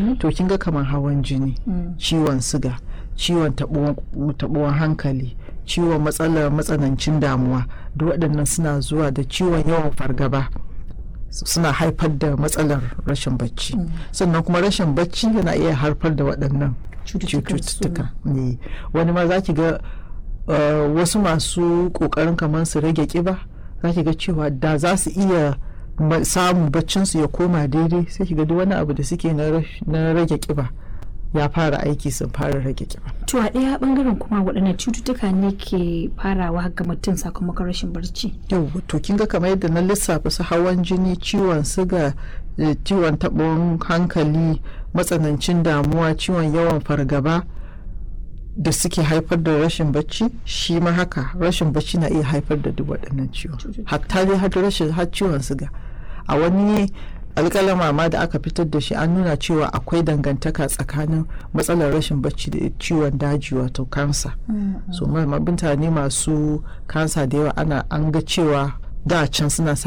jini to kin ga kamar hawan jini Mm. ciwon siga ciwon taɓuwan hankali ciwon matsalar matsanancin damuwa duk waɗannan suna zuwa da ciwon yawan fargaba suna haifar da matsalar rashin bacci sannan kuma rashin bacci yana iya haifar da waɗannan cututtukan cututtuka suma. ne wani ma za ki ga uh, wasu masu ƙoƙarin kamar su rage ƙiba za ki ga cewa da za su iya ma- samun baccinsu ya koma daidai sai ki ga duk wani abu da suke na rash- na rage ƙiba ya fara aiki sun fara rage ƙiba to a ɗaya bangaren kuma waɗannan cututtuka ne ke farawa ga mutum sakamakon rashin barci yau to kin ga kamar yadda na lissafa su hawan jini ciwon siga eh, ciwon taɓin hankali matsanancin damuwa ciwon yawan fargaba da suke haifar da rashin bacci shi ma haka rashin bacci na iya haifar da duk waɗannan ciwon hatta dai har rashin har ciwon siga a wani alƙalama ma da aka fitar da shi an nuna cewa akwai dangantaka tsakanin matsalar rashin bacci da ciwon daji wato kansa so ma- ma- mutane masu kansa da yawa ana an ga cewa da can suna